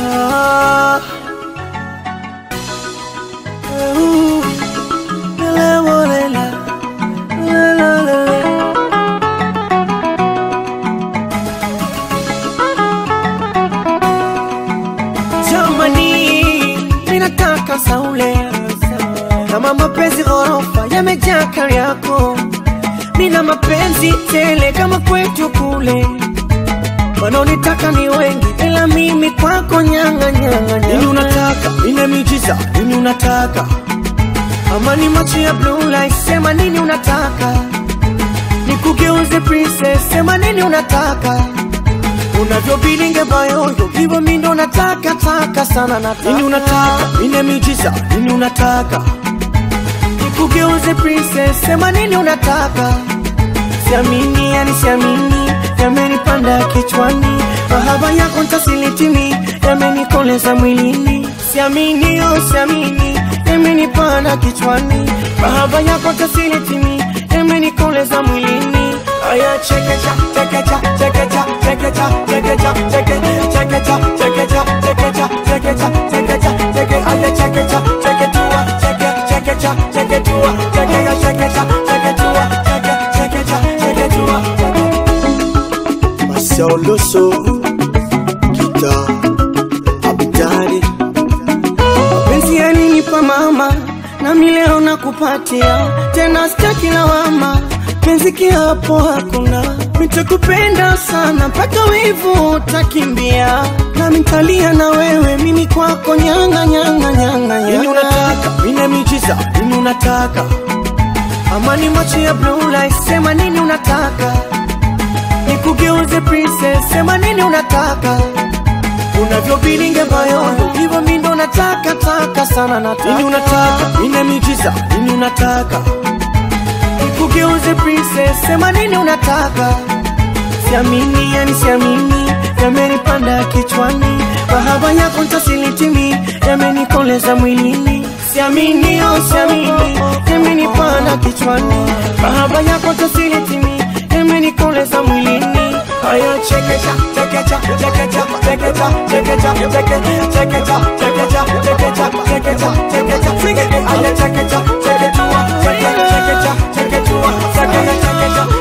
Ah. Ooh. La, la, la, la. La, la, la, la. Jamani, ninataka saule kama mapenzi ghorofa yamejaa kari yako, nina mapenzi tele kama kwetu kule, wanaonitaka ni wengi, ila mimi kwako nyanga nyanga Nini unataka? Nina miujiza. Nini unataka? ama ni macho ya blue light, sema nini unataka, nikugeuze princess, sema nini unataka, unavyobilinge bayoyo hivyo mi ndo nataka taka sana nataka Nini unataka? Nina miujiza. Nini unataka? nikugeuze princess, sema nini unataka, siamini yani siamini, yamenipanda kichwani, mahaba yako ntasilitimi, yamenikoleza mwilini, siamini oh siamini, yamenipanda kichwani, mahaba yako ntasilitimi, yamenikoleza mwilini. Aya chekecha chekecha chekecha chekecha chekecha cheke chekecha chekecha chekecha chekecha chekecha cheke aya chekecha cheketua cheke chekecha cheketua chekecha chekecha cheketua cheke chekecha cheketua Marcel Loso. Kita. Abidari. mapenzi yalinipa mama nami leo nakupatia tena sitaki lawama penzi kiapo hakuna nitakupenda sana mpaka wivu utakimbia nami ntalia na wewe mimi kwako nyanga nyanga nyanga Nini nyanga unataka? Nina miujiza. Nini unataka? amani macho ya blue light, sema nini unataka, nikugeuze princess, sema nini unataka, unavyobilinge bayoyo hivyo mi ndo nataka taka sana nataka Nini unataka? Nina miujiza. Nini unataka? nikugeuze princess, sema nini unataka, siamini yani siamini, yamenipanda kichwani, mahaba yako ntasilitimi, yamenikoleza mwilini, siamini oh siamini, yamenipanda kichwani, mahaba yako ntasilitimi, yamenikoleza mwilini. Aya chekecha chekecha chekecha chekecha chekecha cheke chekecha chekecha chekecha chekecha chekecha cheke aya chekecha cheketua cheke chekecha cheketua cheke chekecha